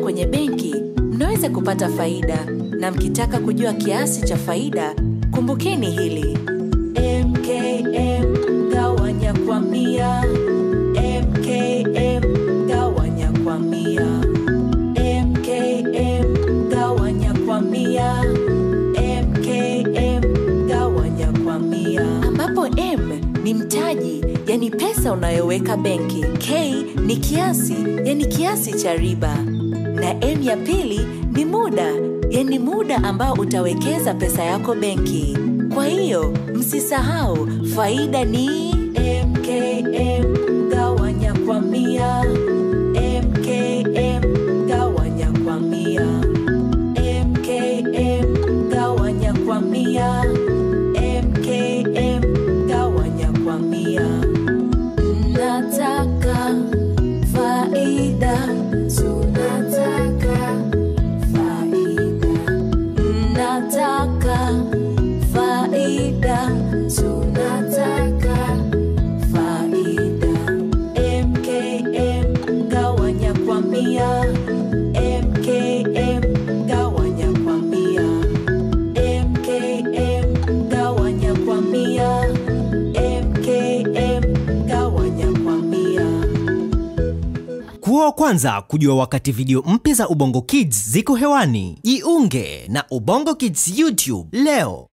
kwenye benki mnaweza kupata faida, na mkitaka kujua kiasi cha faida, kumbukeni hili: MKM gawanya kwa mia, MKM gawanya kwa mia, MKM gawanya kwa mia, MKM gawanya kwa mia, ambapo M ni mtaji, yani pesa unayoweka benki. K ni kiasi, yani kiasi cha riba, na M ya pili ni muda, yani muda ambao utawekeza pesa yako benki. Kwa hiyo msisahau, faida ni MKM gawanya kwa mia, MKM gawanya kwa mia, MKM gawanya kwa mia, MKM gawanya kwa mia. Nataka faida, tunataka faida. Nataka faida, tunataka faida. MKM gawanya kwa mia, MKM gawanya kwa mia, MKM gawanya kwa mia, MKM gawanya kwa mia. Kuwa wa kwanza kujua wakati video mpya za Ubongo Kids ziko hewani. Jiunge na Ubongo Kids YouTube leo.